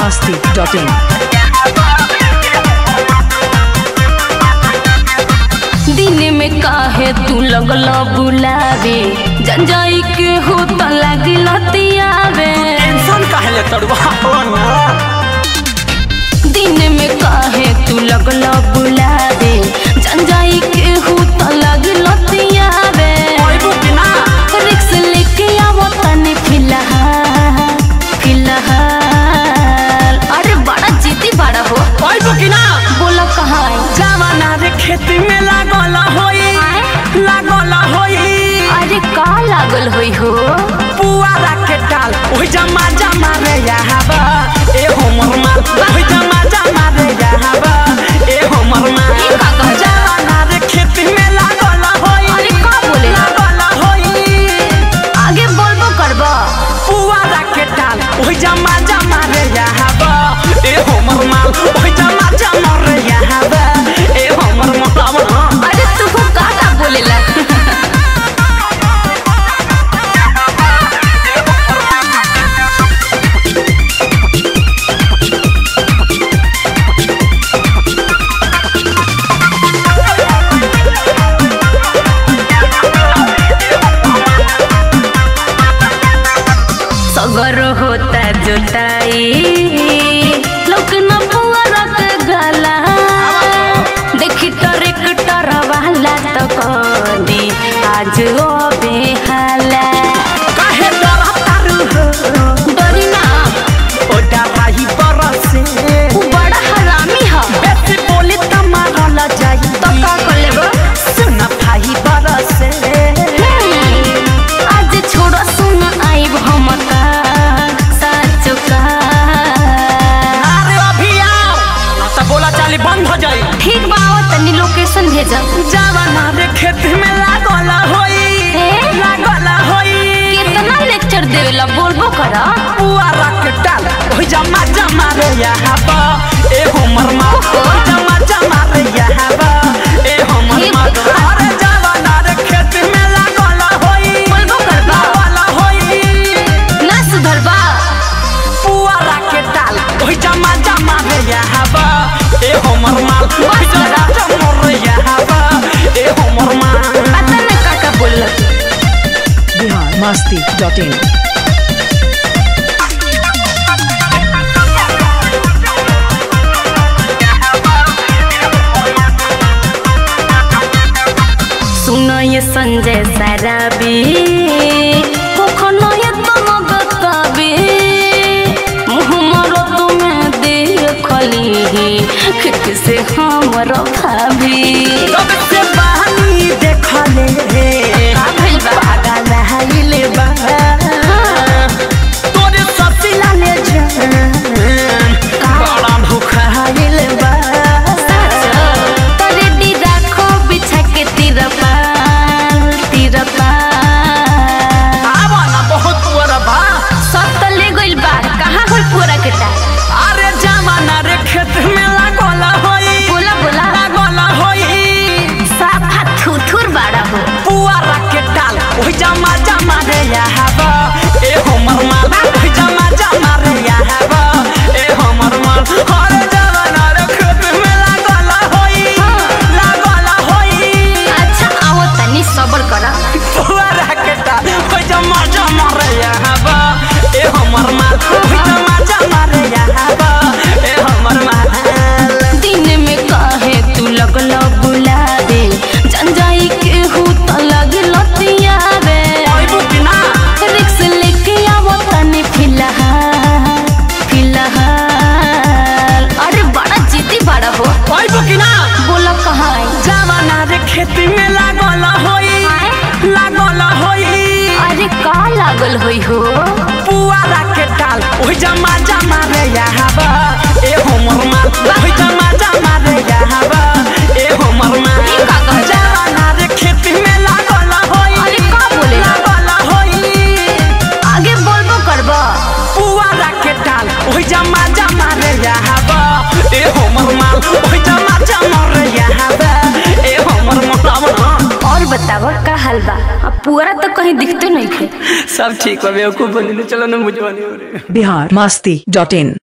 masti.in. दिन में काहे तू लगल बुलावे जंजाई के हो त लागिल तियावे टेंशन काहे ले तड़वा ना दिन में काहे तू लगल बुलावे जंजाई के हो त लागिल तियावे ओइबू कि ना रिक्स लेके आवो तने फिलहाल फिलहाल अरे बड़ा जीती बड़ा हो ओइबू कि ना बोला कहाँ है जवाना रे खेती में लागल होई लागल होई अरे का लागल होई हो पुआरा के टाल ओइ जमा जमा रे यहाबा ए हमर माल ओइ जमा जमा रे यहाबा ए हमर माल ई का कहल? जवाना रे खेती में लागल होई अरे का बोले? लागल होई आगे बोलबो करबो पुआरा के टाल ओइ जमा जमा रे यहाबा ए हमर माल ओइ जमा जमा रे यहाबा ए हमर माल अरे तू को का का बोलेला सगर होता जोताई लोक न पुअरा के गला देखी ट्रैक्टर वाला तो कदी आज ओ बेहाला काहे डरतारू हो डरी ना ओ डराही बरसे उ बड़ा हरामी ह बेसी बोली त मारल जाई तो का कर लेबो सुन भाई बरसे आज छोड़ो सुन आइब हम का साचो का अरे अभी आओ ना त बोला चाली बंद हो जाई ठीक बा आओ तनी लोकेशन भेजब जवाना रे खेत में लागल होई ए? लागल होई कितना लेक्चर देवेला बोलबो करा पुआरा के टाल ओइ जमा जमा रे यहाबा ए हमर माल ओइ जमा जमा रे यहाबा ए हमर हे माल भगवान। अरे जवाना रे खेत में लागल होई बोलबो करबा लागल होई ना सुधरबा पुआरा के टाल ओइ जमा जमा रे यहाबा ए हमर माल ओइ जमा जमा रे यहाबा ए हमर माल पता न का का बोल Bihar masti.in. सुनो ये संजय सराबी कखनो ये तुम बताबी मुँह मरो तुम्हें देखली खिक से हमर भाभी तब से बहानी देखले का भइल बा? पागल हाइले बा तोरे ससिला ले जान बड़ा भूखा हाइले बा रेडी राखो बिछा के तिरपाल तिरपाल आवा ना बहुत पुअरा बा सब तो ले गइल बा कहाँ होई पूरा के टाल अरे जमाना रे खेत में लागल होई बोला बोला लागल होई साफा थुथुर बाड़ा हो पुआरा के टाल ओइ जमा जमा रे यहाबा ए हमर माल ओइ जमा जमा रे यहाबा ए हमर माल अरे जमाना रे खेत में लागल होई लागल होई अच्छा आओ तनी सबर करा पुआरा के टाल ओइ जमा जमा रे यहाबा ए हमर माल ओइ जमा जमा रे यहाबा ए हमर माल दिन में काहे तू लगल बुलावे जंजाई के हूँ तो लगल तियावे ओइबू कि ना रिक्स लेके आवो तनी फिलहाल फिलहाल अरे बड़ा जीती बड़ा हो ओइबू कि ना बोला कहाँ है जमाना रे खेती में लागल होई लागल होई अरे का लागल होई हो पुआरा के टाल ओइ जमा जमा रे यहाबा ए हमर माल ओइ जमा जमा रे यहाबा ए हमर माल ई का कहल? जमाना रे खेती में लागल होई अरे का बोले? लागल होई आगे बोलबो करबो पुआरा के टाल ओइ जमा जमा रे यहाबा ए हमर माल ओइ जमा जमा रे यहाबा ए हमर माल और बतावा का हाल बा अब पूरा तो कहीं दिखते नहीं थे सब ठीक बा बेवकूफ बनी चलो ना मुझे बनी हो रही बिहार मस्ती डॉट इन